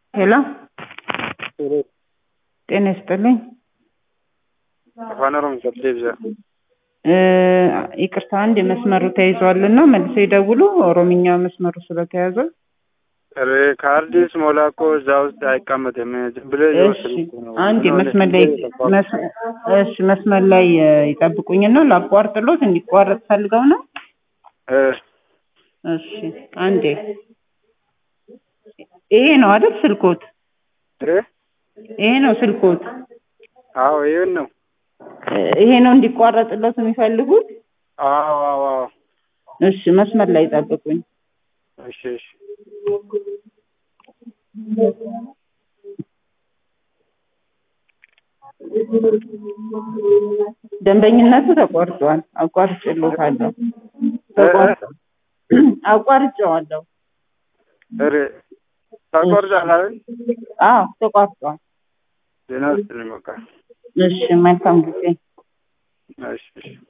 ሄሎ ጤና ይስጥልኝ። afaan oromooti ibsa እ ይቅርታ አንድ መስመሩ ተይዟልና መልሰው ይደውሉ። ኦሮምኛ መስመሩ ስለተያዘ ካርዲስ ሞላ እኮ እዛ ውስጥ አይቀመጥም። ዝም ብለህ እሺ እየወሰድኩ ነው። አንድ መስመር ላይ መስ- እሺ መስመር ላይ እ ይጠብቁኝና ላቋርጥሎት እንዲቋረጥ ፈልገው ነው። እ እሺ አንዴ ይሄ ነው አይደል ስልኮት? እ ይሄ ነው ስልኮት? አዎ ይሄን ነው። እ ይሄ ነው እንዲቋረጥሎት የሚፈልጉት? አዎ አዎ አዎ። እሺ መስመር ላይ ይጠብቁኝ። እሺ እሺ ደንበኝነቱ ተቋርጧል። አቋርጬሎታለሁ። ተቋርጧል። አቋርጬዋለሁ። ኧረ ታቆርጣለህ አይደል? አዎ ተቋርጧል። ዜና ውስጥ ነው በቃ። እሺ መልካም ጊዜ። እሺ እሺ